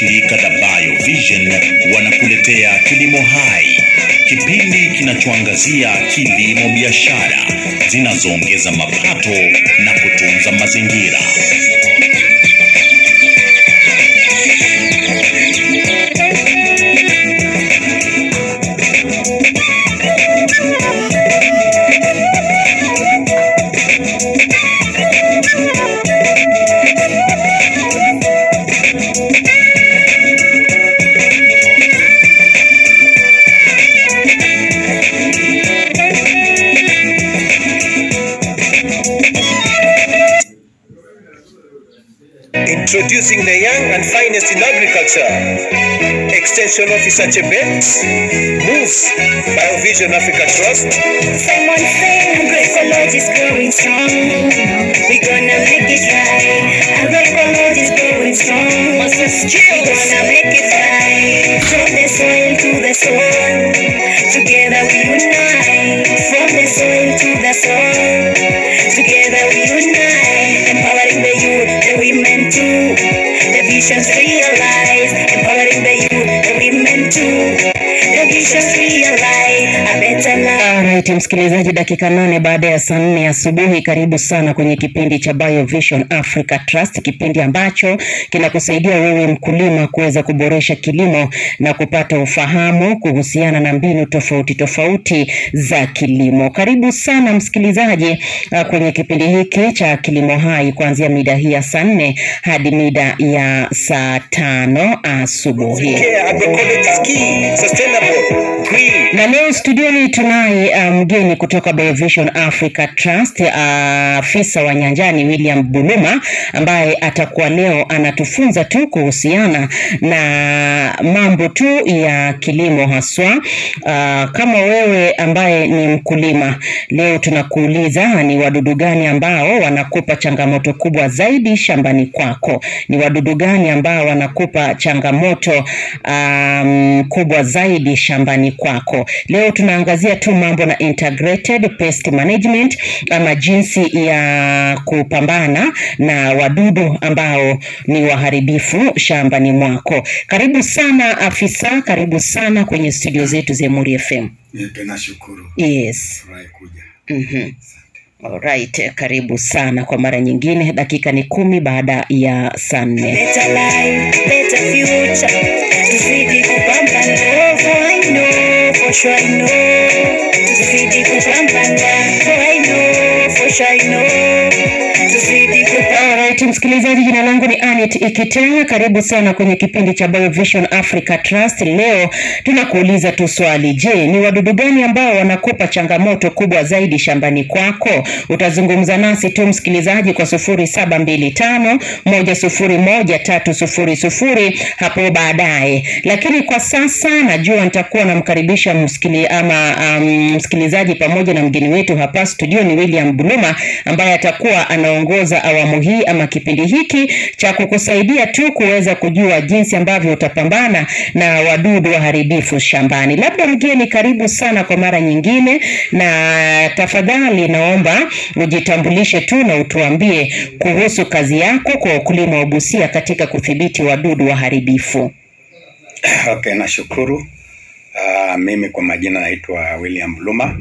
shirika la BioVision wanakuletea Kilimo Hai, kipindi kinachoangazia kilimo biashara zinazoongeza mapato na kutunza mazingira. Introducing the young and finest in agriculture. Extension Officer Chebet, Moose, BioVision Africa Trust, Simon saying agroecology is growing strong. We're gonna make it right. Agroecology is growing strong. We're gonna make it right. From the soil to the soul. Together we unite. From the soil to the soul. Together we unite. Empowering the youth, the women too. The visions realize. Empowering the youth, the women too. The visions realize. A better life. Alright, msikilizaji, dakika nane baada ya saa nne asubuhi, karibu sana kwenye kipindi cha BioVision Africa Trust, kipindi ambacho kinakusaidia wewe mkulima kuweza kuboresha kilimo na kupata ufahamu kuhusiana na mbinu tofauti tofauti za kilimo. Karibu sana msikilizaji uh, kwenye kipindi hiki cha Kilimo Hai kuanzia mida hii ya saa nne hadi mida ya saa tano asubuhi. Care Agroecology is key, sustainable, green, Na leo studioni tunaye uh, mgeni kutoka BioVision Africa Trust, uh, afisa wa nyanjani William Buluma ambaye atakuwa leo anatufunza tu kuhusiana na mambo tu ya kilimo haswa. Uh, kama wewe ambaye ni mkulima, leo tunakuuliza ni wadudu gani ambao wanakupa changamoto kubwa zaidi shambani kwako? Ni wadudu gani ambao wanakupa changamoto um, kubwa zaidi shambani kwako? Leo tunaangazia tu mambo na integrated pest management ama jinsi ya kupambana na wadudu ambao ni waharibifu shambani mwako. Karibu sana afisa, karibu sana kwenye studio zetu za Emuri FM. Nipe nashukuru Yes. furahi kuja. Mhm. Alright, karibu sana kwa mara nyingine. Dakika ni kumi baada ya saa nne. Better life, better future. Tuzidi kupambana. For I know, for sure I know. Tuzidi kupambana. For I know, for sure I know. Tuzidi kupambana. Alright, msikilizaji, jina langu ni Anet Ikitenya. Karibu sana kwenye kipindi cha BioVision Africa Trust. Leo tunakuuliza tu swali, je, ni wadudu gani ambao wanakupa changamoto kubwa zaidi shambani kwako? Utazungumza nasi tu msikilizaji kwa sufuri saba mbili tano moja sufuri moja tatu sufuri sufuri hapo baadaye, lakini kwa sasa najua nitakuwa namkaribisha msikili, ama um, msikilizaji pamoja na mgeni wetu hapa studio ni William Buluma ambaye atakuwa anaongoza awamu hii ama kipindi hiki cha kukusaidia tu kuweza kujua jinsi ambavyo utapambana na wadudu waharibifu shambani. Labda mgeni, karibu sana kwa mara nyingine, na tafadhali naomba ujitambulishe tu na utuambie kuhusu kazi yako kwa ukulima wa Busia katika kudhibiti wadudu waharibifu. Okay, nashukuru. Uh, mimi kwa majina naitwa William Luma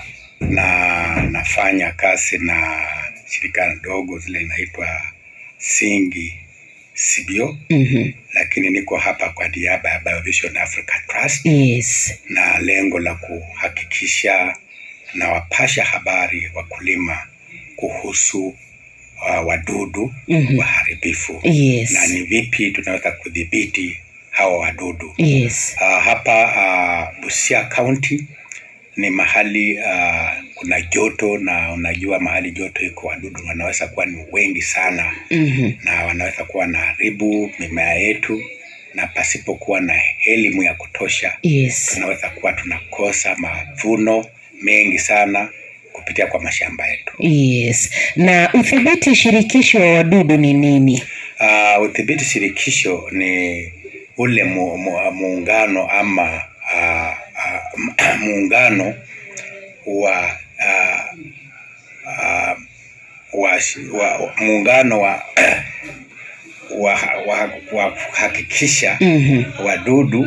na nafanya kazi na shirika ndogo zile inaitwa Singi Sibio, Mhm. lakini niko hapa kwa niaba ya BioVision Africa Trust Yes. na lengo la kuhakikisha na wapasha habari wakulima kuhusu uh, wadudu Mhm. waharibifu Yes. na ni vipi tunaweza kudhibiti hawa wadudu. Yes. Uh, hapa uh, Busia County ni mahali uh, kuna joto na unajua mahali joto iko wadudu wanaweza kuwa ni wengi sana Mhm. na wanaweza kuwa na haribu mimea yetu na pasipokuwa na elimu ya kutosha Yes. tunaweza kuwa tunakosa mavuno mengi sana kupitia kwa mashamba yetu. Yes. Na udhibiti shirikishi wa wadudu ni nini? Uh, udhibiti shirikisho ni ule mu, mu, muungano ama uh, uh, muungano wa uh, uh, wa, wa, wa muungano wa wahakikisha Mhm. wadudu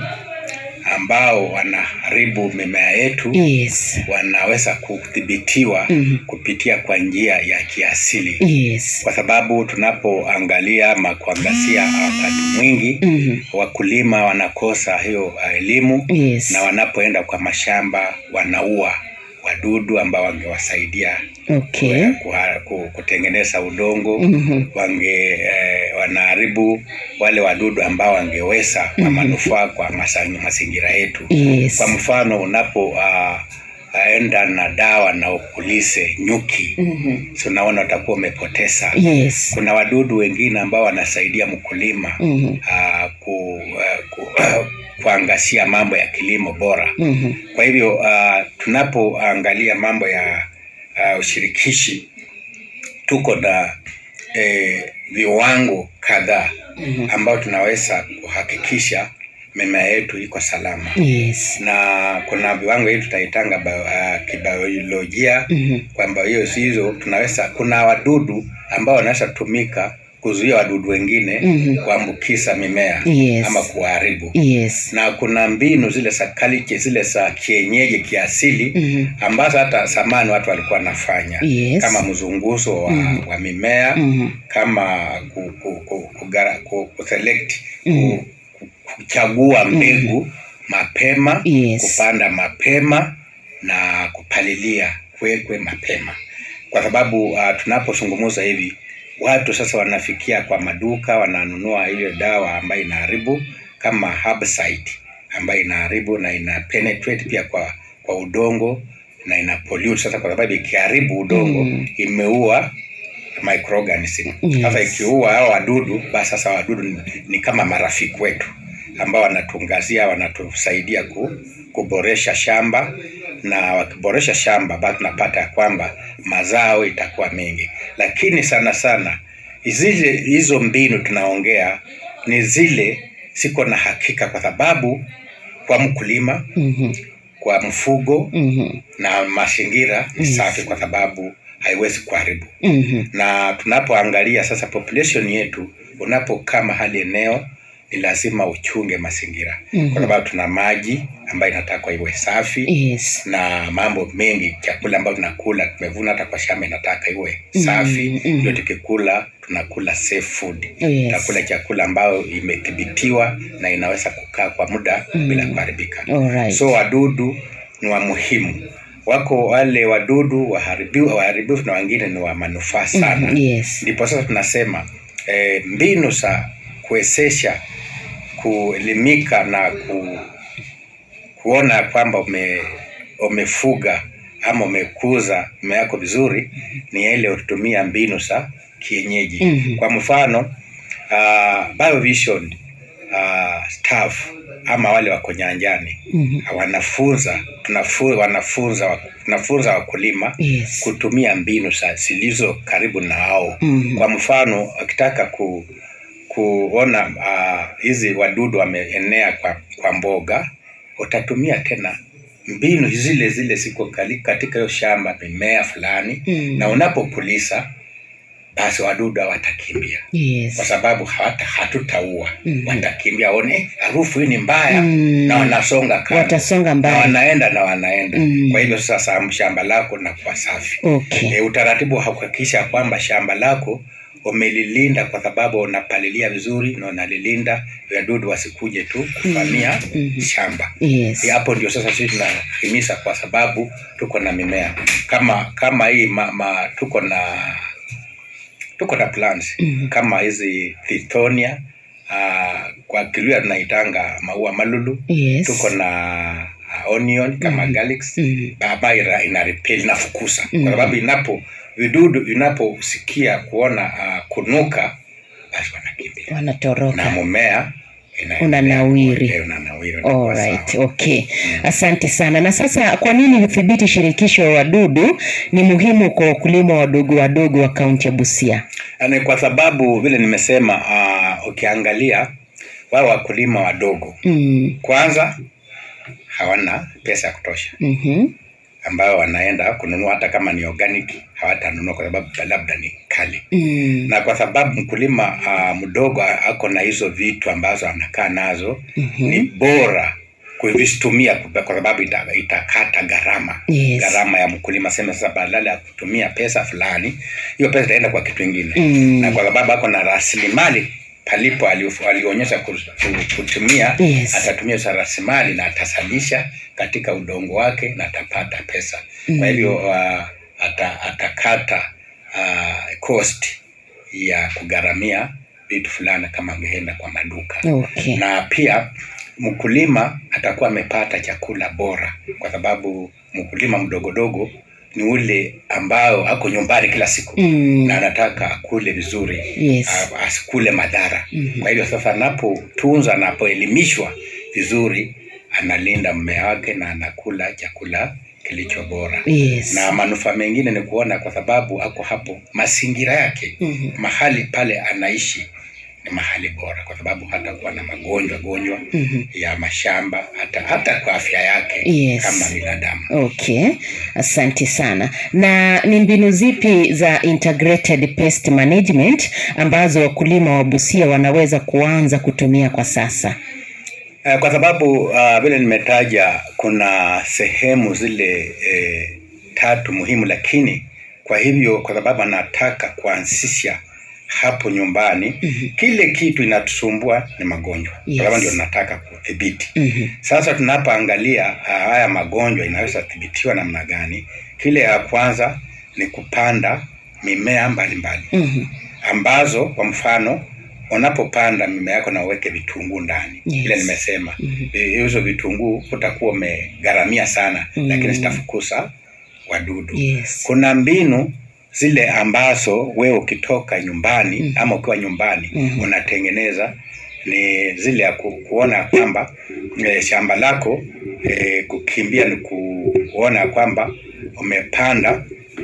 ambao wanaharibu mimea yetu Yes. wanaweza kudhibitiwa Mhm. kupitia kwa njia ya kiasili Yes. kwa sababu tunapoangalia ama kuangazia wakati mwingi Mhm. wakulima wanakosa hiyo uh, elimu Yes. na wanapoenda kwa mashamba wanaua wadudu ambao wangewasaidia Okay. kuha- ku- kutengeneza udongo Mhm. wange eh, wanaharibu wale wadudu ambao wangeweza kwa manufaa kwa masa- mazingira yetu Yes. kwa mfano unapo uh, enda na dawa na ukulise nyuki Mhm. so unaona utakuwa umepoteza Yes. kuna wadudu wengine ambao wanasaidia mkulima Mhm. uh, ku, uh, ku, kuangazia mambo ya kilimo bora Mhm. kwa hivyo uh, tunapoangalia mambo ya uh, ushirikishi tuko na eh, viwango kadhaa ambao tunaweza kuhakikisha mimea yetu iko salama Yes. na kuna viwango hii tutaitanga bio, uh, kibiolojia Mhm. kwamba hiyo hizo tunaweza kuna wadudu ambao wanaweza tumika kuzuia wadudu wengine Mhm. kuambukiza mimea Yes. ama kuharibu Yes. na kuna mbinu zile za kaliki zile za kienyeji kiasili Mhm. ambazo hata zamani watu walikuwa wanafanya Yes. kama mzunguzo wa, wa mimea Mhm. kama ku, ku, ku, kugara- ku, ku select Mhm. ku, ku, kuchagua mbegu mapema Yes. kupanda mapema na kupalilia kwekwe mapema kwa sababu uh, tunapozungumza hivi watu sasa wanafikia kwa maduka wananunua ile dawa ambayo inaharibu kama herbicide ambayo inaharibu na ina penetrate pia kwa kwa udongo na ina pollute sasa kwa sababu ikiharibu udongo Mm. imeua microorganism Yes. sasa ikiua hao wadudu basi sasa wadudu ni, ni kama marafiki wetu ambao wanatungazia wanatusaidia ku, kuboresha shamba na wakiboresha shamba basi tunapata ya kwamba mazao itakuwa mengi lakini sana sana zile hizo mbinu tunaongea ni zile siko na hakika kwa sababu kwa mkulima Mhm. kwa mfugo Mhm. na mazingira ni Yes. safi kwa sababu haiwezi kuharibu Mhm. na tunapoangalia sasa population yetu unapokaa mahali eneo ni lazima uchunge mazingira Mhm. kwa sababu tuna maji ambayo inatakwa iwe safi Yes. na mambo mengi chakula ambayo tunakula tumevuna hata kwa shamba inataka iwe safi Mhm. ndio tukikula tunakula safe food Yes. tunakula chakula ambayo imethibitiwa na inaweza kukaa kwa muda bila kuharibika Alright. so wadudu ni wa muhimu wako wale wadudu waharibifu waharibifu na wengine ni wa manufaa sana Mhm. Yes. ndipo sasa tunasema eh, mbinu za kuwezesha kuelimika na ku, kuona kwamba ume, umefuga ama umekuza mimea yako vizuri ni ile utumia mbinu za kienyeji Mhm. kwa mfano uh, biovision uh, staff ama wale wako nyanjani Mhm. wanafunza tunafu, wanafunza wa- tunafunza wakulima Yes. kutumia mbinu za zilizo karibu na wao Mhm. kwa mfano akitaka ku, kuona ah, hizi wadudu wameenea kwa, kwa mboga utatumia tena mbinu zile zile ziko kali- katika hiyo shamba mimea fulani Mm. na unapopulisa basi wadudu hawatakimbia kwa Yes. sababu hawata hatutaua Mhm. watakimbia one harufu hii ni mbaya Mm. na wanasonga kando. Watasonga na mbali. wanaenda na wanaenda Mm. kwa hivyo sasa shamba lako linakuwa safi Okay. e, utaratibu wa kuhakikisha kwamba shamba lako umelilinda kwa sababu unapalilia vizuri na unalilinda wadudu wasikuje tu kuvamia Mhm. shamba Yes. E, hapo ndio sasa sisi tunahimiza kwa sababu tuko na mimea kama kama hii ma, ma, tuko na tuko na plants Mhm. kama hizi thitonia uh, kwa Kiluya tunaitanga maua malulu Yes. tuko na uh, onion kama Mhm. garlics Mhm. ambayo ina, ina repel inafukuza Mhm. kwa sababu inapo vidudu inaposikia kuona uh, kunuka basi wanakimbia na Wanatoroka. mmea ina- Unanawiri. Eh, unanawiri unakuwa Alright, sawa. okay. Asante sana. Na sasa kwa nini udhibiti shirikisho wa wadudu ni muhimu kwa wakulima wadogo wadogo wa kaunti ya Busia? Yaani kwa sababu vile nimesema uh, ukiangalia wao wakulima wadogo Mm. kwanza hawana pesa ya kutosha Mhm. ambayo wanaenda kununua hata kama ni organic hawatanunua kwa sababu labda ni kali Mm. na kwa sababu mkulima uh, mdogo ako na hizo vitu ambazo anakaa nazo mm-hmm. ni bora kuvitumia kwa sababu ita, itakata gharama Yes. gharama ya mkulima sema sasa badala ya kutumia pesa fulani hiyo pesa itaenda kwa kitu ingine Mm. na kwa sababu ako na rasilimali palipo alio- alionyesha ku- ku- kutumia Yes. atatumia hizo rasilimali na atasalisha katika udongo wake na atapata pesa Mm. kwa hivyo uh, ata, atakata uh, cost ya kugharamia vitu fulani kama angeenda kwa maduka Okay. na pia mkulima atakuwa amepata chakula bora kwa sababu mkulima mdogodogo ni ule ambao ako nyumbani kila siku Mm. na anataka akule vizuri Yes. a- asikule madhara Mhm. kwa hivyo sasa anapotunza anapoelimishwa vizuri analinda mmea wake na anakula chakula kilicho bora Yes. na manufaa mengine ni kuona kwa sababu ako hapo mazingira yake Mhm. mahali pale anaishi ni mahali bora kwa sababu hata kuwa na magonjwa gonjwa Mhm. ya mashamba hata hata kwa afya yake Yes. kama binadamu Okay, asante sana. Na ni mbinu zipi za integrated pest management ambazo wakulima wa Busia wanaweza kuanza kutumia kwa sasa? Eh, kwa sababu uh, vile nimetaja kuna sehemu zile eh, tatu muhimu lakini kwa hivyo kwa sababu anataka kuanzisha hapo nyumbani mm-hmm. kile kitu inatusumbua ni magonjwa Yes. kwa sababu ndio nataka kudhibiti Mhm. sasa tunapoangalia uh, haya magonjwa inaweza dhibitiwa namna gani kile ya kwanza ni kupanda mimea mbalimbali Mhm. ambazo kwa mfano unapopanda mimea yako na uweke vitunguu ndani Yes. ile nimesema Eh, hizo vitunguu utakuwa umegharamia sana Mm. lakini zitafukuza wadudu Yes. kuna mbinu zile ambazo wewe ukitoka nyumbani Mm. ama ukiwa nyumbani Mhm. unatengeneza ni zile ya ku, kuona kwamba e, shamba lako e, kukimbia ni ku, kuona kwamba umepanda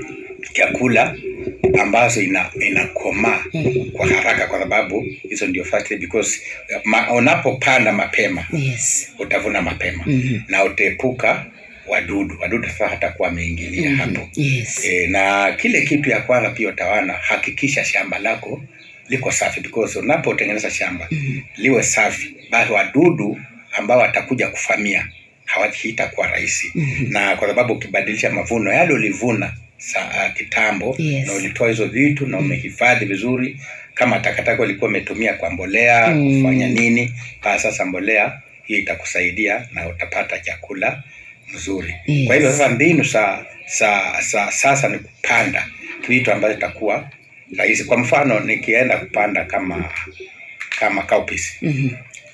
chakula ambazo ina inakomaa Mhm. kwa haraka kwa sababu hizo ndio first because ma, unapopanda mapema Yes. utavuna mapema Mhm. na utaepuka wadudu wadudu sasa hatakuwa wameingilia Mhm. hapo Yes. e, na kile kitu ya kwanza pia utawana hakikisha shamba lako liko safi because unapotengeneza shamba Mhm. liwe safi basi wadudu ambao watakuja kufamia hawatakuwa rahisi Mhm. na kwa sababu ukibadilisha mavuno yale ulivuna sa, uh, kitambo Yes. na ulitoa hizo vitu na umehifadhi vizuri kama takataka ulikuwa umetumia kwa mbolea Mm. kufanya nini pa sasa mbolea hii itakusaidia na utapata chakula mzuri Yes. kwa hivyo sasa mbinu sa, sa, sa, sasa ni kupanda vitu ambavyo itakuwa rahisi kwa mfano nikienda kupanda kama kama cowpeas Mhm.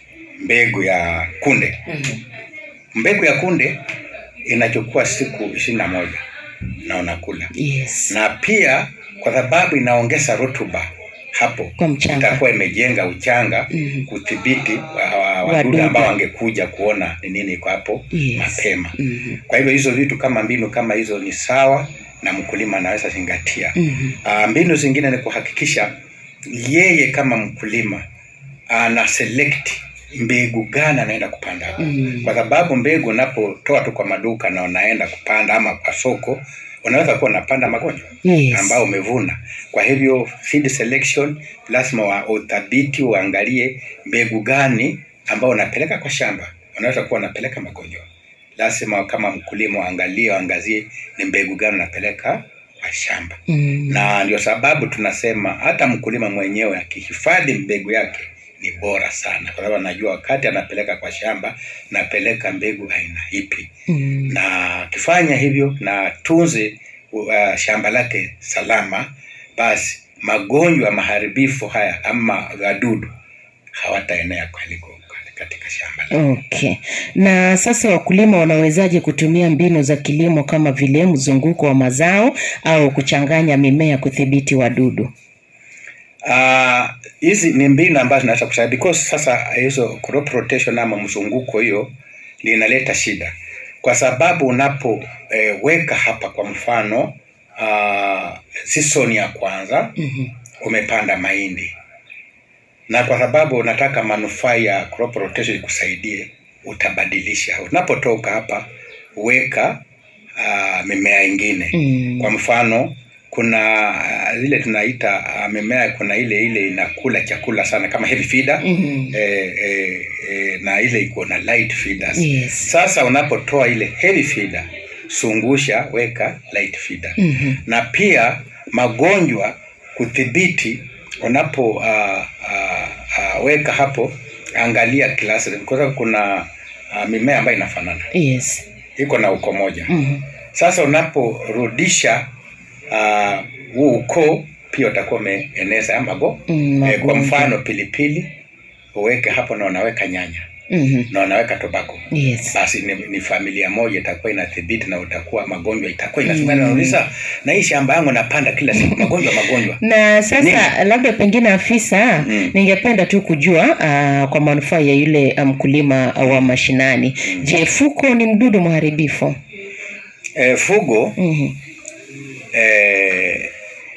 mbegu ya kunde Mhm. mbegu ya kunde inachukua siku ishirini na moja na unakula Yes. na pia kwa sababu inaongeza rutuba hapo Kwa mchanga. itakuwa imejenga uchanga Mhm. kudhibiti wa- wa- Wadudu. wadudu ambao wangekuja kuona ni nini iko hapo Yes. mapema Mhm. kwa hivyo hizo vitu kama mbinu kama hizo ni sawa na mkulima anaweza zingatia Mhm. Ah, mbinu zingine ni kuhakikisha yeye kama mkulima ana select mbegu gani anaenda kupanda hapo Mm. kwa sababu mbegu unapotoa tu kwa maduka na unaenda kupanda ama kwa soko unaweza kuwa unapanda magonjwa Yes. ambao umevuna kwa hivyo seed selection lazima wa uthabiti uangalie mbegu gani ambao unapeleka kwa shamba unaweza kuwa unapeleka magonjwa lazima kama mkulima uangalie uangazie ni mbegu gani unapeleka kwa shamba Mm. na ndio sababu tunasema hata mkulima mwenyewe akihifadhi mbegu yake ni bora sana kwa sababu anajua wakati anapeleka kwa shamba napeleka mbegu aina ipi Mm. na akifanya hivyo na tunze uh, shamba lake salama basi magonjwa maharibifu haya ama wadudu hawataenea kaliko katika shamba lake. Okay. Na sasa wakulima wanawezaje kutumia mbinu za kilimo kama vile mzunguko wa mazao au kuchanganya mimea kudhibiti wadudu? Ah, hizi ni mbinu ambazo zinaweza kusaidia because sasa hizo crop rotation ama mzunguko hiyo ndio inaleta shida kwa sababu unapoweka hapa kwa mfano uh, season ya kwanza Mhm. umepanda mahindi na kwa sababu unataka manufaa ya crop rotation ikusaidie utabadilisha unapotoka hapa weka uh, mimea ingine Mm. kwa mfano kuna uh, zile tunaita uh, mimea kuna ile ile inakula chakula sana kama heavy feeder Mhm. eh, eh, eh, na ile iko na light feeders Yes. sasa unapotoa ile heavy feeder sungusha weka light feeder Mhm. na pia magonjwa kudhibiti unapo uh, uh, uh, weka hapo angalia klasi kwa sababu kuna uh, mimea ambayo inafanana Yes. iko na uko moja Mhm. sasa unaporudisha uh, huu ukoo pia utakuwa umeeneza ya mago Mm, eh, kwa magonjwa. mfano pilipili uweke hapo na unaweka nyanya Mhm. na unaweka tobako Yes. basi ni, ni familia moja itakuwa inathibiti na utakuwa magonjwa itakuwa inasungana mm. nauliza na hii shamba yangu napanda kila siku magonjwa magonjwa na sasa labda pengine afisa Mm. ningependa tu kujua uh, kwa manufaa ya yule uh, mkulima wa mashinani je fuko ni mdudu mharibifu e, fugo Mhm. e,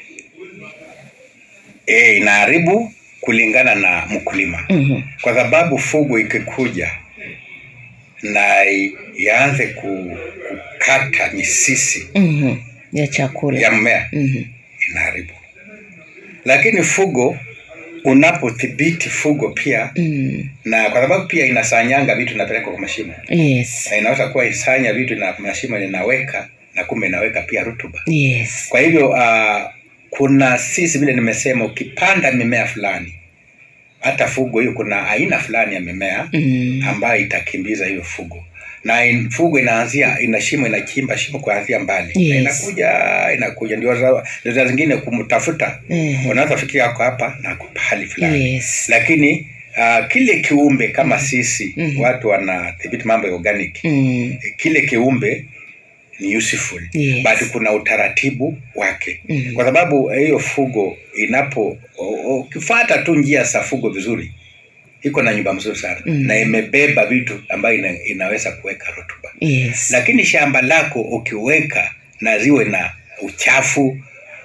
e, inaharibu kulingana na mkulima Mhm. kwa sababu fugo ikikuja na i- ianze ku, kukata misisi Mhm. ya chakula ya mmea Mhm. inaharibu lakini fugo unapothibiti fugo pia Mm. na kwa sababu pia inasanyanga vitu inapeleka kwa mashimo yes na inaweza kuwa isanya vitu na mashimo inaweka na kumbe inaweka pia rutuba yes kwa hivyo uh, kuna sisi vile nimesema ukipanda mimea fulani hata fugo hiyo kuna aina fulani ya mimea Mm. ambayo itakimbiza hiyo fugo na in, fugo inaanzia ina shimo inachimba shimo kuanzia mbali Yes. na inakuja inakuja ndio za- ndio saa zingine kumtafuta Mhm. unaweza fikiria ako hapa na ako pahali fulani yes lakini uh, kile kiumbe kama sisi Mhm. watu wanadhibiti mambo ya organic Mm. kile kiumbe ni useful Yes. but kuna utaratibu wake Mhm. kwa sababu hiyo fugo inapo o- o- ukifata tu njia za fugo vizuri iko na nyumba mzuri sana Mhm. na imebeba vitu ambayo ina, inaweza kuweka rutuba yes lakini shamba lako ukiweka na ziwe na uchafu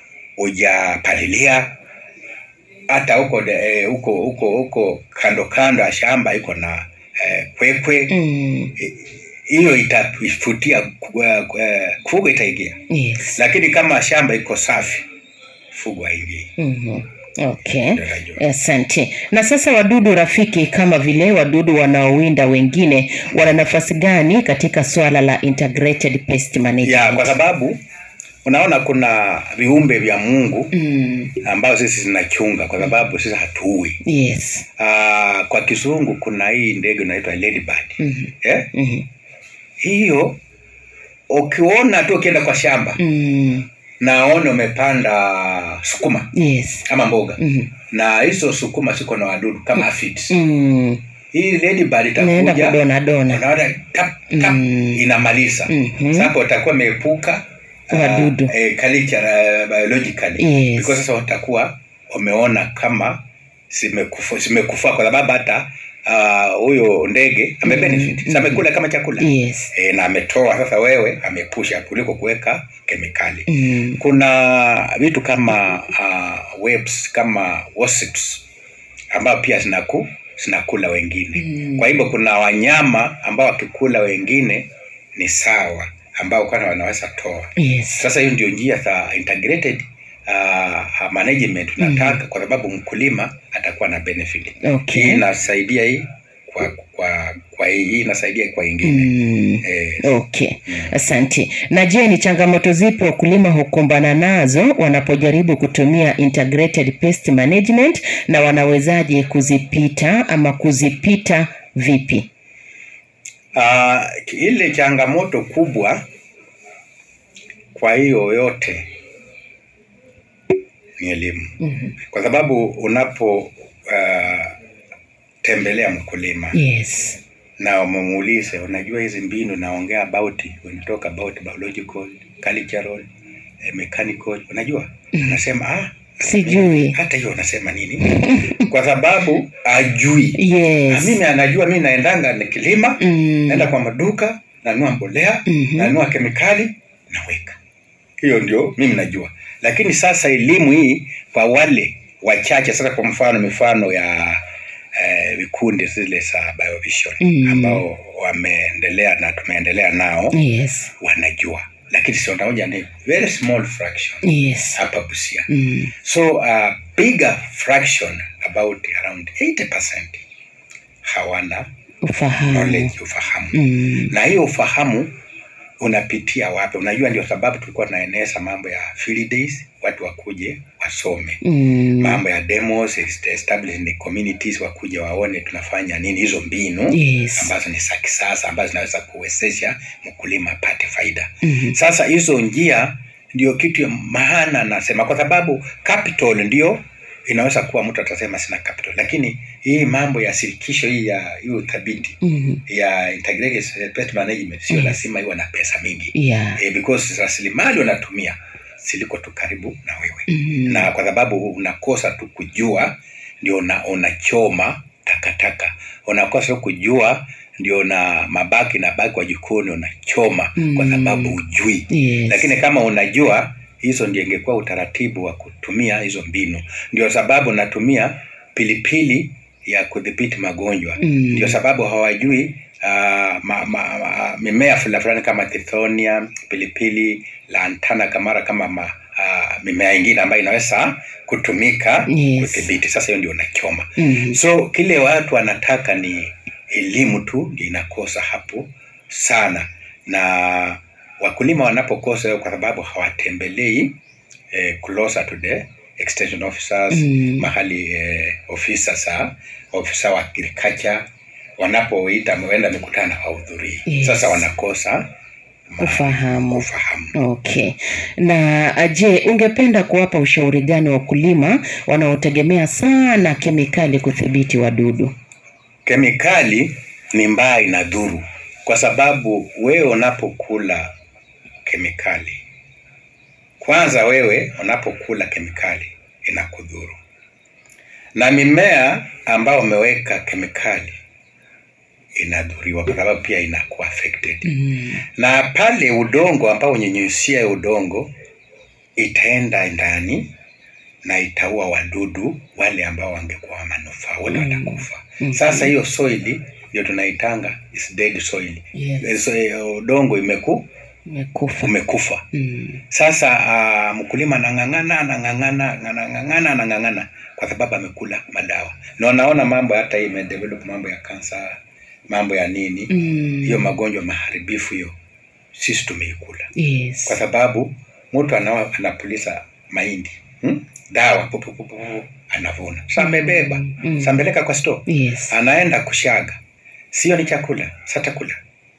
ujapalilia hata huko de- eh, huko huko huko kando kando ya shamba iko na eh, kwekwe Mm. hiyo itafutia ku- eh, fugo itaingia yes lakini kama shamba iko safi fugo haingii Mhm. Okay, Ndio najua. asante. Na sasa wadudu rafiki kama vile wadudu wanaowinda wengine wana nafasi gani katika swala la integrated pest management? ya kwa sababu unaona kuna viumbe vya mungu mm, ambayo sisi zinachunga kwa sababu sisi hatuui yes. Ah, kwa kizungu kuna hii ndege inaitwa ladybird Mhm. eh? Mhm. hiyo ukiona tu ukienda kwa shamba Mm, naone umepanda sukuma yes. ama mboga Mhm. na hizo sukuma ziko na wadudu kama aphids Mm, hii ladybird naenda itakuja kudona dona. unaona tap, tap, Mm. inamaliza Mhm. sasa utakuwa umeepuka uh, Wadudu. eh, culture, uh, biologically Yes. because sasa utakuwa umeona kama zimekufa zimekufa kwa sababu hata ah, huyo ndege amebenefit Mm. mm. amekula kama chakula Yes. e, na ametoa sasa wewe amepusha kuliko kuweka kemikali Mm, kuna vitu kama uh, webs kama wasps ambao pia zinaku zinakula wengine Mm. kwa hivyo kuna wanyama ambao wakikula wengine ni sawa ambao kwana wanaweza toa yes. sasa hiyo ndio njia za integrated uh, management tunataka kwa sababu mkulima atakuwa na benefit Okay. hii inasaidia hii kwa kwa kwa hii hii inasaidia kwa ingine Mm. eh, Okay, asante. Na je, ni changamoto zipi wakulima hukumbana nazo wanapojaribu kutumia integrated pest management na wanawezaje kuzipita ama kuzipita vipi? Uh, ile changamoto kubwa kwa hiyo yote ni elimu Mhm. kwa sababu unapo uh, tembelea mkulima Yes. na umuulize unajua hizi mbinu naongea about when you talk about biological cultural eh, mechanical unajua anasema ah Sijui. hata hiyo unasema nini kwa sababu ajui Na Yes. mimi anajua mi naendanga nikilima Mm. naenda kwa maduka nanunua mbolea Mhm. nanunua kemikali naweka hiyo ndio mimi najua lakini sasa elimu hii kwa wale wachache sasa kwa mfano mifano ya eh, vikundi zile za biovision Mm. ambao wameendelea na tumeendelea nao Yes. wanajua lakini siondaoja ni very small fraction yes hapa Busia. mm. So a bigger fraction about around 80% hawana ufahamu knowledge, ufahamu mm. na hiyo ufahamu unapitia wapi? Unajua, ndio sababu tulikuwa tunaeneza mambo ya field days, watu wakuje wasome Mm. mambo ya demos establish the communities, wakuje waone tunafanya nini, hizo mbinu Yes. ambazo ni za kisasa ambazo zinaweza kuwezesha mkulima apate faida. Mhm. Sasa hizo njia ndio kitu ya maana nasema, kwa sababu capital ndio inaweza kuwa mtu atasema sina capital, lakini hii mambo ya shirikisho hii ya hii uthabiti Mhm. ya integrated pest management sio Yes. lazima iwe na pesa mingi yeah eh, because rasilimali unatumia siliko tu karibu na wewe Mhm. na kwa sababu unakosa tu kujua ndio una, unachoma takataka unakosa tu kujua ndio na mabaki na baki wa jikoni unachoma Mm. kwa sababu ujui yes. lakini kama unajua hizo ndio ingekuwa utaratibu wa kutumia hizo mbinu ndio sababu natumia pilipili ya kudhibiti magonjwa Mm. ndio sababu hawajui uh, ma, ma, ma, mimea fulani fulani kama tithonia pilipili lantana kamara kama ma, uh, mimea ingine ambayo inaweza kutumika Yes. kudhibiti sasa hiyo ndio unachoma Mhm. so kile watu wanataka ni elimu tu ndio inakosa hapo sana na wakulima wanapokosa hiyo kwa sababu hawatembelei eh, closer to the extension officers Mm. mahali eh, ofisa sa ofisa wa agriculture wanapoita waenda mikutano hawahudhurii Yes. sasa wanakosa ma- Ufahamu. ufahamu Okay. Na uh, je, ungependa kuwapa ushauri gani wakulima wanaotegemea sana kemikali kudhibiti wadudu? kemikali ni mbaya inadhuru kwa sababu wewe unapokula kemikali kwanza wewe unapokula kemikali inakudhuru na mimea ambao umeweka kemikali inadhuriwa kwa sababu pia inakuwa affected Mm. na pale udongo ambao unyenyusia udongo itaenda ndani na itaua wadudu wale ambao wangekuwa wa manufaa wote Mm. watakufa Mhm. sasa hiyo soil ndio tunaitanga is dead soil Yes. Eh, so, eh, udongo imeku Umekufa. umekufa Mm. sasa uh, mkulima anang'ang'ana anang'ang'ana anang'ang'ana anang'ang'ana kwa sababu amekula madawa na unaona mambo hata hii imedevelop mambo ya kansa mambo ya nini Mm. hiyo magonjwa maharibifu hiyo sisi tumeikula Yes. kwa sababu mtu ana- anapuliza mahindi hmm? dawa pu- pu- pu- pu- anavuna sa amebeba Mm. sa ameleka kwa store Yes. anaenda kushaga sio ni chakula sa chakula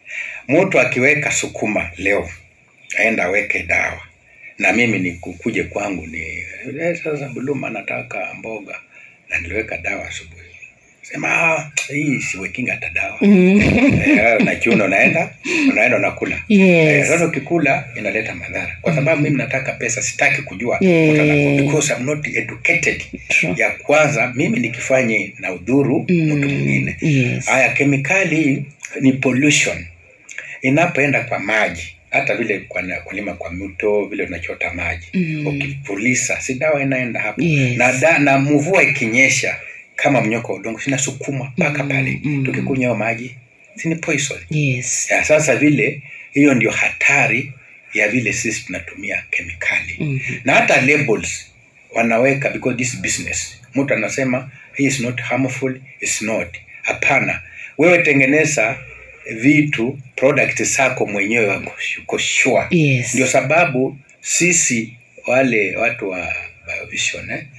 mtu akiweka sukuma leo aenda aweke dawa na mimi ni kukuje kwangu ni eh, sasa buluma nataka mboga na niliweka dawa asubuhi sema "Ah, hii siwekinga hata dawa Mm. Eh, nachuna unaenda unaenda unakula Eh, Yes. sasa ukikula inaleta madhara kwa sababu mimi nataka pesa sitaki kujua Yeah. mtu anaku- because I'm not educated True. ya kwanza mimi nikifanye na udhuru mtu mwingine Yes. haya kemikali ni pollution inapoenda kwa maji hata vile kwa na- kulima kwa mto vile tunachota maji Mm. ukipulisa si dawa inaenda hapo Yes. na, da, na mvua ikinyesha kama mnyoko wa udongo sinasukuma mpaka Mm, pale mm. tukikunywa hayo maji sini poison Yes. ya sasa vile hiyo ndio hatari ya vile sisi tunatumia kemikali Mhm. na hata labels wanaweka because this business mtu anasema "Hii is not harmful is not hapana wewe tengeneza vitu product zako mwenyewe wako uko sure Yes. ndio sababu sisi wale watu wa biovision eh,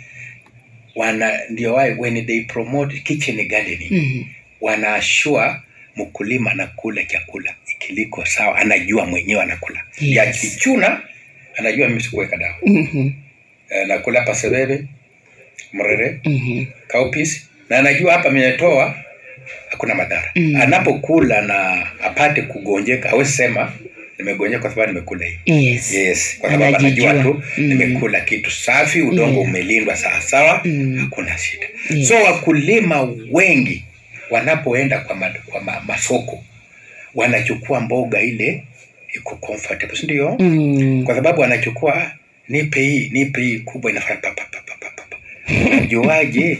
wana ndio why when they promote kitchen gardening Mhm. wanaashua mkulima anakula chakula ikiliko sawa anajua mwenyewe anakula Yes. ya kichuna anajua mimi sikuweka dawa Mhm. Eh, nakula pasebebe mrere Mhm. kaupis na anajua hapa nimetoa hakuna madhara Mm. anapokula na apate kugonjeka awezi sema nimegonjeka kwa sababu nimekula hii Yes. yes kwa sababu anajua Anajijua. tu Mm. nimekula kitu safi udongo Yeah. umelindwa sawasawa Mm. hakuna shida Yes. so wakulima wengi wanapoenda kwa, ma, kwa ma, masoko wanachukua mboga ile iko comfortable si ndio Mm. kwa sababu wanachukua "Ah, nipe hii nipe hii kubwa inafanya pa, pa, pa, pa, pa, pa, pa. unajuaje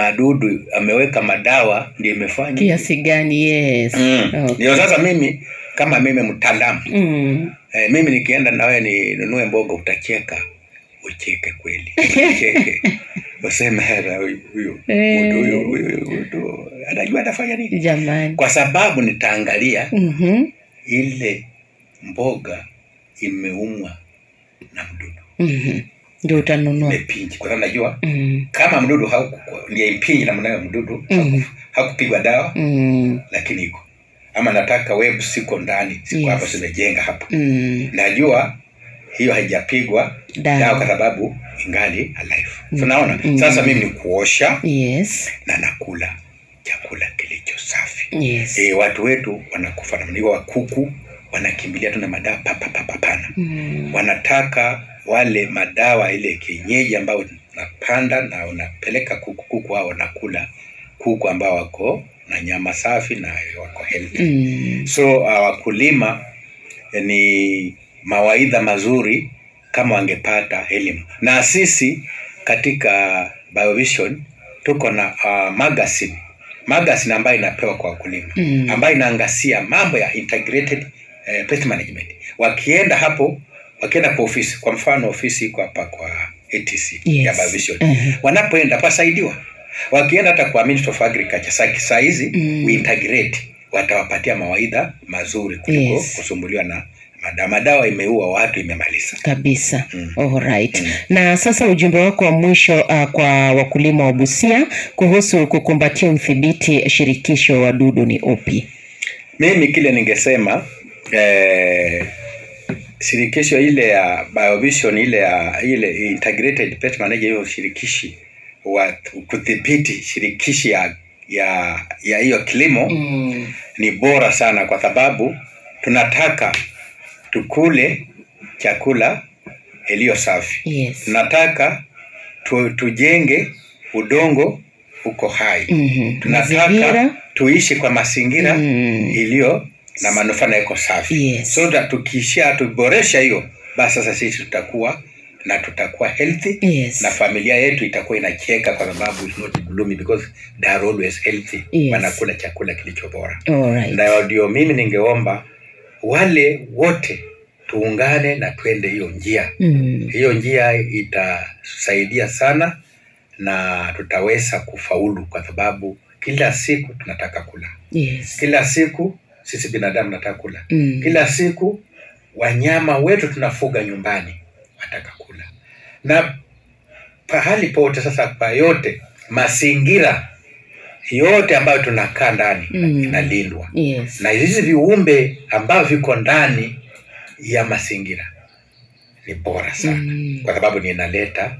madudu ameweka madawa ndio imefanya Kiasi gani? Yes. Mm. Okay. ndio sasa mimi kama mimi mtaalamu Mm. eh, mimi nikienda na wewe ninunue mboga utacheka ucheke kweli ucheke useme "Hera, huyu huyu Eh. mtu huyu huyu mtu anajua atafanya nini Jamani. kwa sababu nitaangalia Mhm. ile mboga imeumwa na mdudu Mhm. Ndio utanunua. imepinji kwa sababu najua Mm. kama mdudu hauku- ndiye impinji na mnayo mdudu Mhm. haku- hakupigwa dawa Mm. lakini iko ama nataka web siko ndani siko Yes. hapa zimejenga hapa Mm. najua hiyo haijapigwa Dawa. dawa kwa sababu ingali alive Mm. tunaona Mm. sasa mimi ni kuosha Yes. na nakula chakula kilicho safi Yes. e, watu wetu wanakufa namna hiyo wa kuku wanakimbilia tu na madawa papapapapana Mm. wanataka wale madawa ile kienyeji ambayo unapanda na unapeleka kuku kuku hao wanakula kuku ambao wako na nyama safi na wako healthy Mm. so uh, wakulima eh, ni mawaidha mazuri kama wangepata elimu na sisi katika biovision tuko na uh, magazine magazine ambayo inapewa kwa wakulima Mm. ambayo inaangazia mambo ya integrated eh, pest management wakienda hapo wakienda kwa ofisi kwa mfano ofisi iko hapa kwa ATC Yes. ya biovision Mhm. wanapoenda pasaidiwa wakienda hata kwa Ministry of Agriculture saa saa hizi Mm. we integrate watawapatia mawaidha mazuri kuliko Yes. kusumbuliwa na madawa madawa imeua watu imemaliza kabisa Mm. Alright. Mm. na sasa ujumbe wako wa mwisho uh, kwa wakulima wa Busia kuhusu kukumbatia udhibiti shirikisho wa wadudu ni upi mimi kile ningesema eh, shirikisho ile ya biovision ile ya ile integrated pest manager hiyo shirikishi wa kudhibiti shirikishi ya ya ya hiyo kilimo mm. ni bora sana kwa sababu tunataka tukule chakula iliyo safi yes. tunataka tu, tujenge udongo uko hai Mhm. tunataka Mazingira. tuishi kwa mazingira Mm. iliyo na manufaa na iko safi Yes. so that tukiisha tuboresha hiyo basi sasa sisi tutakuwa na tutakuwa healthy Yes. na familia yetu itakuwa inacheka kwa sababu it's not gloomy because they are always healthy Yes. wanakula chakula kilicho bora Alright. na ndio mimi ningeomba wale wote tuungane na twende hiyo njia Mm. hiyo njia itasaidia sana na tutaweza kufaulu kwa sababu kila siku tunataka kula Yes. kila siku sisi binadamu nataka kula Mm. kila siku wanyama wetu tunafuga nyumbani wataka kula na pahali pote sasa pa yote mazingira yote ambayo tunakaa ndani Mm. inalindwa Yes. na hizi viumbe ambavyo viko ndani ya mazingira ni bora sana Mm. kwa sababu ninaleta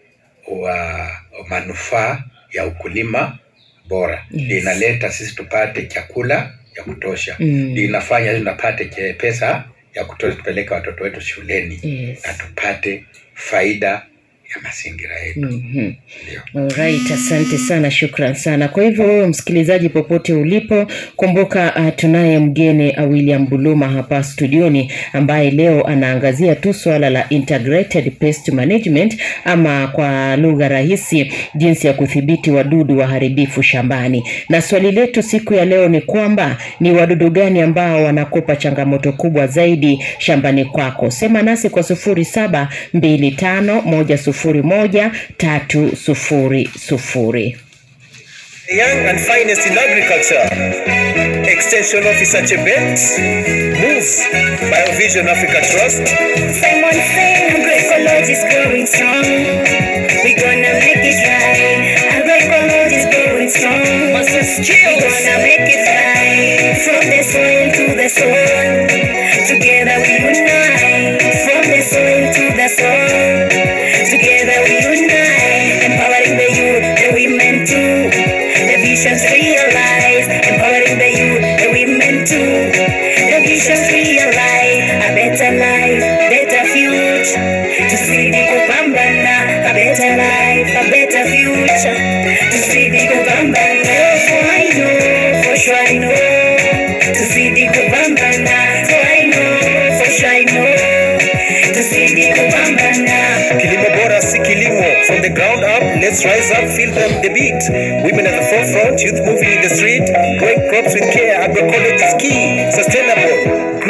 wa manufaa ya ukulima bora Yes. linaleta sisi tupate chakula ya kutosha Mm. linafanya sisi tupate che- pesa ya kutosha tupeleke watoto wetu shuleni Yes. na tupate faida ya mazingira yetu Mhm. ndio Alright, asante sana, shukran sana. Kwa hivyo wewe msikilizaji, popote ulipo, kumbuka uh, tunaye mgeni uh, William Buluma hapa studioni ambaye leo anaangazia tu swala la integrated pest management ama kwa lugha rahisi, jinsi ya kudhibiti wadudu waharibifu shambani. Na swali letu siku ya leo ni kwamba ni wadudu gani ambao wanakupa changamoto kubwa zaidi shambani kwako? Sema nasi kwa sufuri saba mbili tano moja sufuri moja tatu sufuri sufuri. The young and finest in agriculture. Extension Officer Chebet. Move. Biovision Africa Trust. Simon saying agroecology is growing strong. We gonna make it right. Agroecology is growing strong. We gonna make it right. From the soil to the soil. Together we unite. From the soil to the soil. Together we unite. Empowering the youth, the women too. The visions realized. Empowering the youth, the women too. The visions realized. A better life, better future. Tuzidi kupambana. A better life, a better future. Tuzidi kupambana. For I know, for sure I know. Tuzidi kupambana. For I know, for sure I know. Tuzidi kupambana. Kilimo bora si kilimo. From the ground up, let's rise up, feel them the beat. Women at the forefront, youth moving in the street. Growing crops with care, agroecology is key. Sustainable.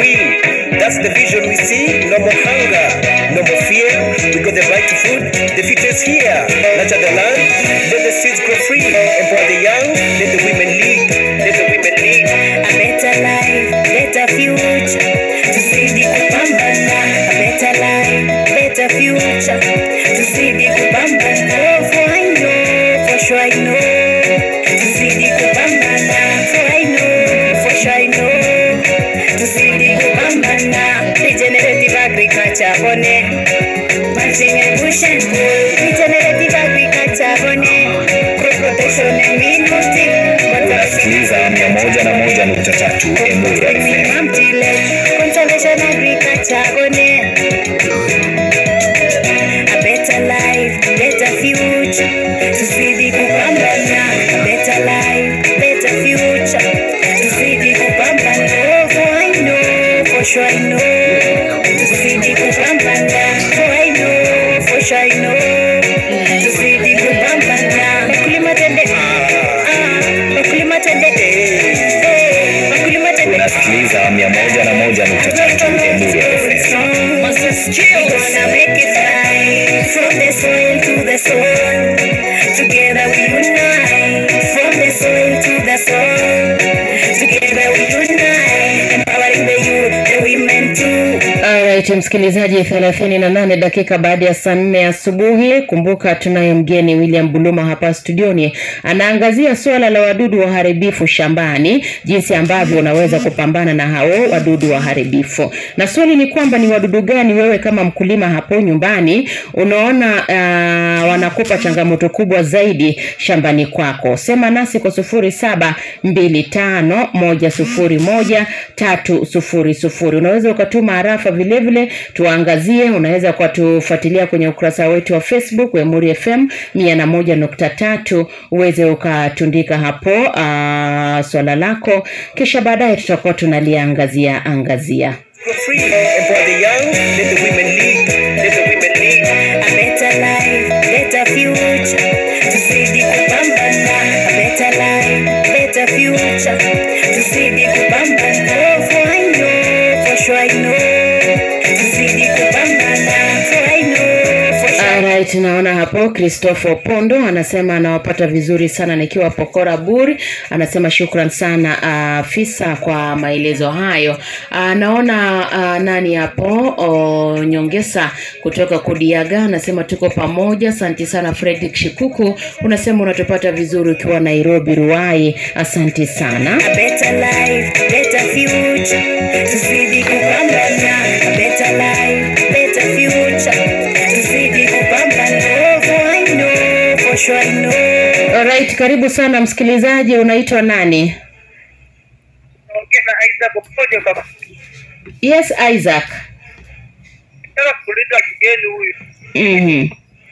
msikilizaji, thelathini na nane dakika baada ya saa nne asubuhi. Kumbuka tunaye mgeni William Buluma hapa studioni, anaangazia suala la wadudu waharibifu shambani, jinsi ambavyo unaweza kupambana na hao wadudu waharibifu. Na swali ni kwamba ni wadudu gani wewe kama mkulima hapo nyumbani unaona uh, wanakupa changamoto kubwa zaidi shambani kwako? Sema nasi kwa sufuri saba mbili tano moja sufuri moja tatu sufuri sufuri. Unaweza ukatuma harafa vile vile tuangazie. Unaweza ukatufuatilia kwenye ukurasa wetu wa Facebook Wemuri FM mia na moja nukta tatu uweze ukatundika hapo uh, swala lako, kisha baadaye tutakuwa tunaliangazia angazia. For free. Empower the young, let the women lead. Let the women lead. A better life, better future. Tuzidi kupambana. A better life, better future. Tuzidi kupambana. For I know, for sure I know. Tuzidi kupambana. For I know, for sure. Alright, naona hapo Christopher Pondo anasema anawapata vizuri sana nikiwa Pokora Buri. Anasema shukran sana afisa kwa maelezo hayo. Ah, naona ah, nani hapo o, Nyongesa kutoka Kudiaga anasema tuko pamoja. Asante sana Fredrick Shikuku, unasema unatupata vizuri ukiwa Nairobi Ruai. Asante sana. A better life, better future. Tuzidi kupambana. A better life, better future. Tuzidi kupambana. For I know, for sure I know. Alright, karibu sana msikilizaji, unaitwa nani? Ongea aidha popote baba. Yes, Isaac. Nataka kuuliza kigeni huyu. Mhm.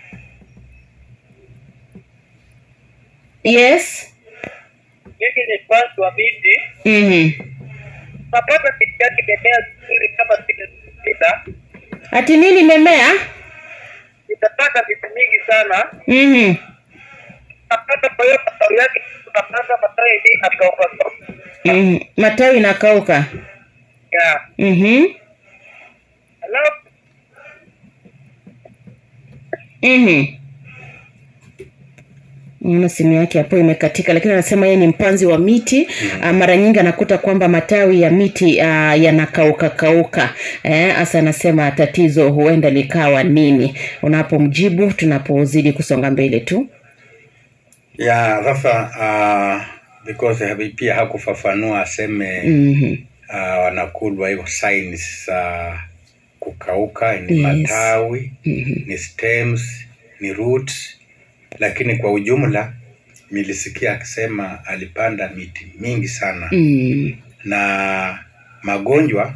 Yes. Mimi ni fans wa miti. Mhm. Napata miti yake imemea vizuri kama vile sita. Ati nini memea? Nitapata miti mingi sana. Mhm. Napata kwa hiyo matawi yake tunapanda matawi yenyewe akauka. Mhm. Matawi inakauka. Ya. Mhm. Alafu Mhm. Naona simu yake hapo imekatika, lakini anasema yeye ni mpanzi wa miti mm. Mara nyingi anakuta kwamba matawi ya miti uh, yanakauka kauka eh, hasa anasema tatizo huenda likawa nini. Unapomjibu tunapozidi kusonga mbele tu. ya sasa uh, because habi- pia hakufafanua aseme Mhm. uh, wanakulwa hiyo signs za kukauka ni Yes. matawi ni stems ni roots lakini kwa ujumla nilisikia akisema alipanda miti mingi sana Mm. na magonjwa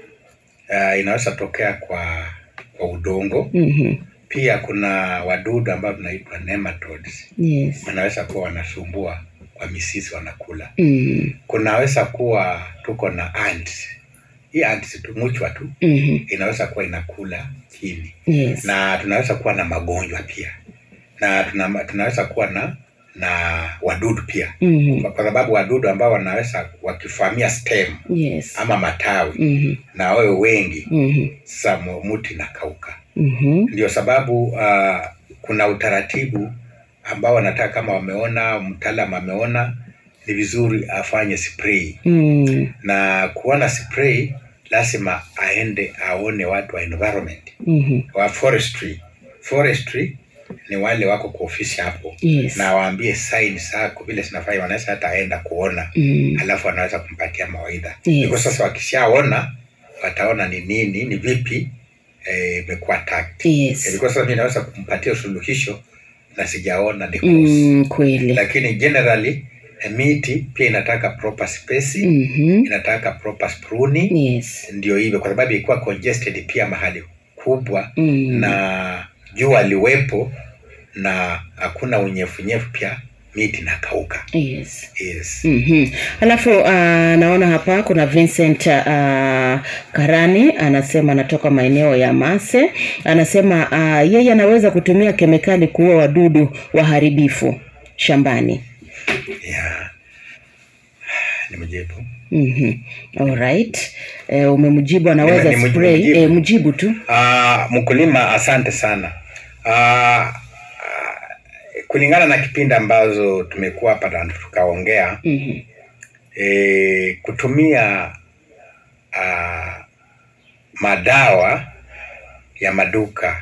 uh, inaweza tokea kwa kwa udongo Mhm. pia kuna wadudu ambao vinaitwa nematodes Yes. wanaweza kuwa wanasumbua kwa misisi wanakula Mm. kunaweza kuwa tuko na ants hii ants tu muchwa tu Mhm. inaweza kuwa inakula chini Yes. na tunaweza kuwa na magonjwa pia na tuna, tunaweza kuwa na na wadudu pia Mhm. kwa kwa sababu wadudu ambao wanaweza wakifamia stem Yes. ama matawi Mhm. na wawe wengi Mhm. sasa mu- muti nakauka Mhm. ndio sababu uh, kuna utaratibu ambao wanataka kama wameona mtaalam ameona ni vizuri afanye spray Mm. na kuona spray lazima aende aone watu wa environment Mhm. wa forestry forestry ni wale wako kwa ofisi hapo Yes. na waambie sign zako vile zinafanya wanaweza hata aenda kuona Mm. alafu anaweza kumpatia mawaidha Yes. Because sasa wakishaona wataona ni nini ni vipi eh, imekuwa attacked Yes. Eh, because sasa mimi naweza kumpatia suluhisho na sijaona the cause Mm, kweli. lakini generally eh, miti pia inataka proper spacing Mhm. inataka proper pruning Yes. ndio hivyo kwa sababu ilikuwa congested pia mahali kubwa Mm. na jua liwepo na hakuna unyevunyevu pia miti nakauka Yes. yes. Mhm. Alafu uh, naona hapa kuna Vincent uh, Karani anasema anatoka maeneo ya Mase. Anasema uh, yeye anaweza kutumia kemikali kuua wadudu waharibifu shambani. yeah. nimejibu Mhm. Alright. Eh, umemjibu anaweza Nime- nime- spray. nimejibu. Eh, mjibu tu. Ah, mkulima asante sana Ah, ah, kulingana na kipindi ambazo tumekuwa hapa na tukaongea Mhm. e, kutumia ah, madawa ya maduka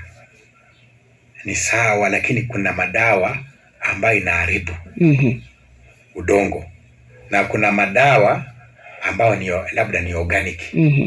ni sawa, lakini kuna madawa ambayo inaharibu Mhm. udongo na kuna madawa ambayo ni labda ni organic Mhm.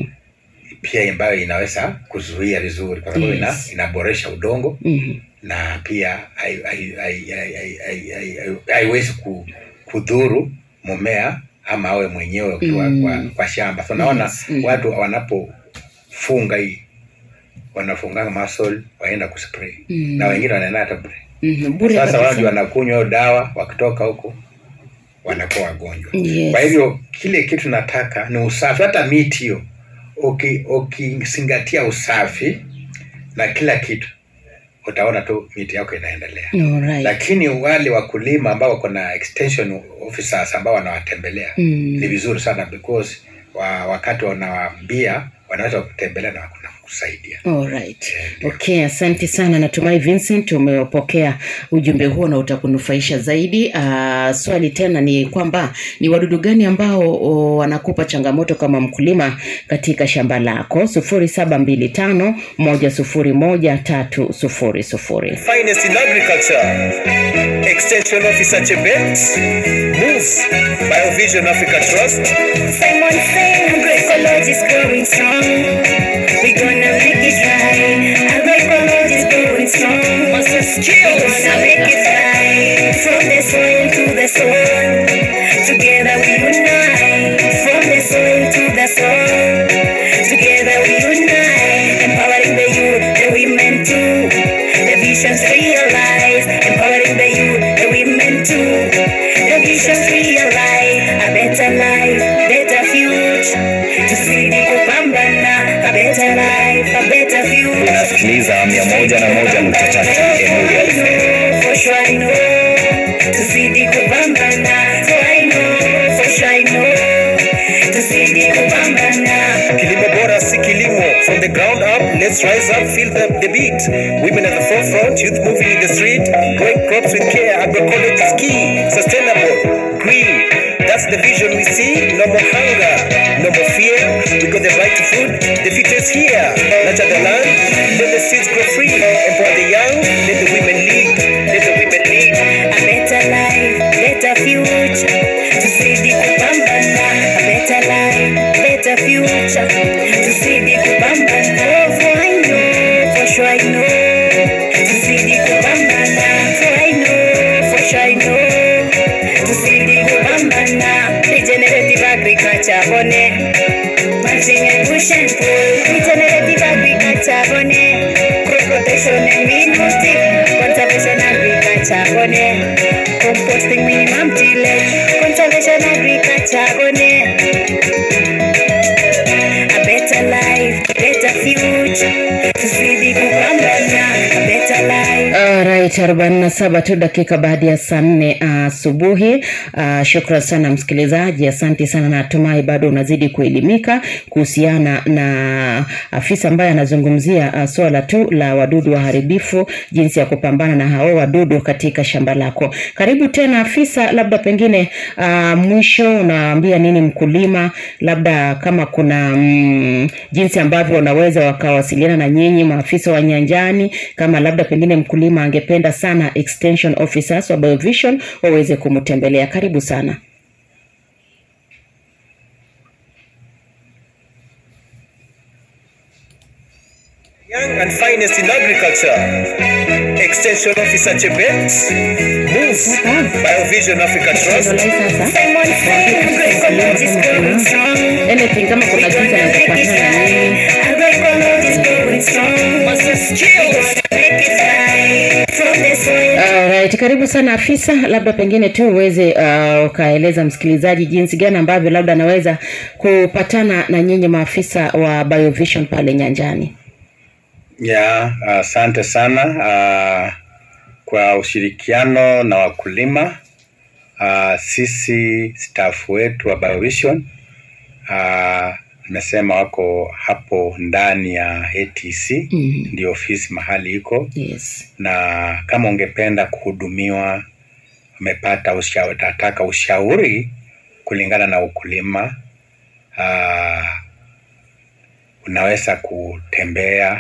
pia ambayo inaweza kuzuia vizuri kwa sababu ina, Yes. inaboresha udongo Mhm. na pia hai- hai- hai- hai- hai- hai- hai- hai- haiwezi ku, kudhuru mmea ama awe mwenyewe ukiwa Mm. kwa, kwa shamba so naona Yes. Mm. watu wanapofunga hii wanafunganga muscle waenda kuspray Mm. na wengine wanaenda hata bure Mhm. Bure sasa kabisa. watu wanakunywa hiyo dawa wakitoka huko wanakuwa wagonjwa Yes. kwa hivyo kile kitu nataka ni usafi hata miti hiyo uki- ukizingatia usafi na kila kitu utaona tu miti yako inaendelea Alright. lakini wale wakulima ambao wako na extension officers ambao wanawatembelea Mm. ni vizuri sana because wa, wakati wanawaambia wanaweza kutembelea na kuna kusaidia Alright. Okay, asante sana. Natumai Vincent umepokea ujumbe huo na utakunufaisha zaidi. Uh, swali tena ni kwamba ni wadudu gani ambao o, wanakupa changamoto kama mkulima katika shamba lako? sufuri saba mbili tano moja sufuri moja tatu sufuri sufuri. finest in agriculture. Extension Officer Chebet, Move, Biovision Africa Trust, Simon saying agroecology is growing strong. We gonna make it right. Agroecology is growing strong. Master skills. We gonna make it right. From the soil to the soil. Together we unite. From the soil to the soil. Together we unite. Empowering the youth, the women too. The visions realized. Empowering the youth, the women too. The visions realized. A better life, better future. Tuzidi kupambana. A better life, a better future. unasikiliza mia moja na moja nukta tatu Emurial FM. For sure I know. Tuzidi kupambana. For I know, for sure I know. Tuzidi kupambana. Kilimo Bora si kilimo. From the ground up, let's rise up, feel the, the beat. Women at the forefront, youth moving in the street. Growing crops with care, agroecology is key. Sustainable, green. That's the vision we see. No more hunger, no more fear. We got the right to food. The future is here. Nurture the land, let the seeds grow free. Empower the young, let the women lead. Let the women lead. A better life, better future. Tuzidi kupambana. A better life, better future. Tuzidi kupambana. For I know, for sure I know. Tuzidi kupambana. For I know, for sure I know. Tuzidi kupambana. Regenerative agriculture, bone. Mulching and push and pull. Regenerative agriculture, bone. Crop protection and minuting. Conservation agriculture, bone. Composting minimum tillage. Conservation agriculture, bone. A better life, better future. Tuzidi kupambana. A better life. Alright, arobaini na saba tu dakika baada ya saa nne asubuhi. Uh, shukran sana msikilizaji, asante sana. Natumai bado unazidi kuelimika kuhusiana na afisa ambaye anazungumzia uh, swala tu la wadudu waharibifu, jinsi ya kupambana na hao wadudu katika shamba lako. Karibu tena afisa, labda pengine uh, mwisho unaambia nini mkulima, labda kama kuna mm, jinsi ambavyo wanaweza wakawasiliana na nyinyi maafisa wa nyanjani, kama labda pengine mkulima angependa sana extension officers wa Biovision waweze kumtembelea. Karibu sana. Young and finest in agriculture. Extension Officer Chebet, Move, Biovision Africa Trust, Simon saying agroecology is growing strong. Anything kama kuna jinsi anaweza kupatana na nyinyi Agroecology is growing strong. Master skills. Make it right. From the soil Alright, karibu sana afisa, labda pengine tu uweze uh, ukaeleza msikilizaji jinsi gani ambavyo labda anaweza kupatana na nyinyi maafisa wa Biovision pale nyanjani. ya asante sana uh, kwa ushirikiano na wakulima uh, sisi staff wetu wa Biovision uh, nimesema wako hapo ndani ya ATC Mhm. ndio ofisi mahali iko Yes. na kama ungependa kuhudumiwa umepata ushauri, tataka ushauri kulingana na ukulima uh, unaweza kutembea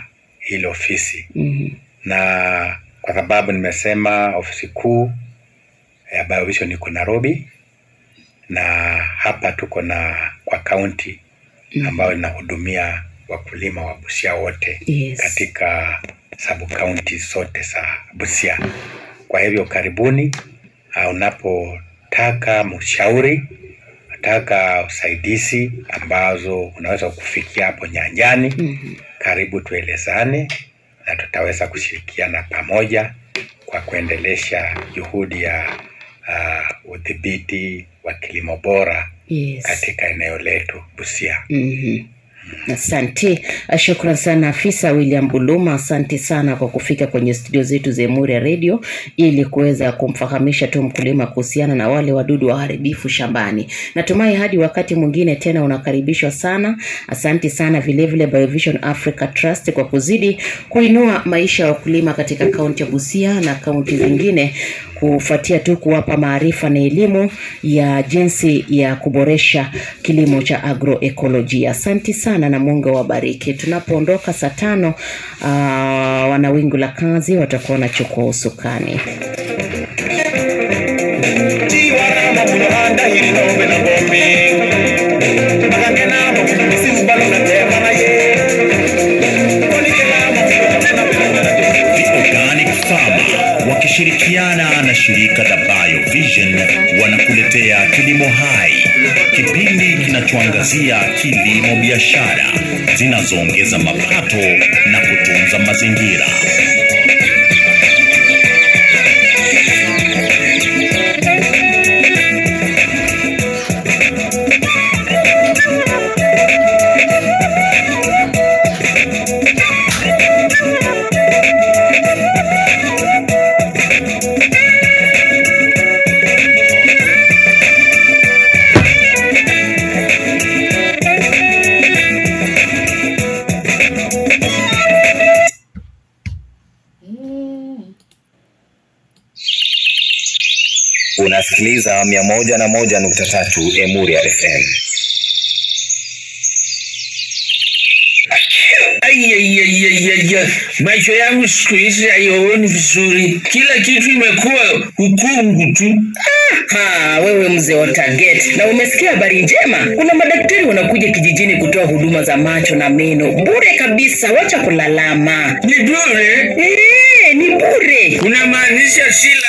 ile ofisi Mhm. na kwa sababu nimesema ofisi kuu ya Biovision iko Nairobi na hapa tuko na kwa kaunti ambayo inahudumia wakulima wa Busia wote Yes. katika sub county zote za Busia. Kwa hivyo karibuni, uh, unapotaka mshauri, unataka usaidizi ambazo unaweza kufikia hapo nyanjani Mhm. karibu tuelezane na tutaweza kushirikiana pamoja kwa kuendelesha juhudi ya uh, udhibiti wa kilimo bora Yes. katika eneo letu Busia. Mhm. Asante, shukran sana afisa William Buluma, asante sana kwa kufika kwenye studio zetu za Emuri ya Radio ili kuweza kumfahamisha tu mkulima kuhusiana na wale wadudu waharibifu shambani. Natumai hadi wakati mwingine tena unakaribishwa sana. Asante sana vilevile Biovision Africa Trust kwa kuzidi kuinua maisha ya wakulima katika kaunti ya Busia na kaunti zingine kufuatia tu kuwapa maarifa na elimu ya jinsi ya kuboresha kilimo cha agroekolojia. Asante sana na Mungu awabariki. Tunapoondoka saa tano, uh, wana wingu la kazi watakuwa wanachukua usukani. tiwarama munohanda hirinombe na bombi akangenama misimbalo na temana ye konikelama The Organic Farmer wakishirikiana na shirika la Biovision wanakuletea Kilimo Hai, kipindi kinachoangazia kilimo biashara zinazoongeza mapato na kutunza mazingira. Unasikiliza mia moja na moja nukta tatu Emuria FM. Aiyaiyaiyaiyaiya, macho yangu siku hizi haioni vizuri, kila kitu imekuwa ukungu tu. Ha, wewe mzee wa Target, na umesikia habari njema? Kuna madaktari wanakuja kijijini kutoa huduma za macho na meno bure kabisa, wacha kulalama. Ni bure, Eh, ni bure. unamaanisha si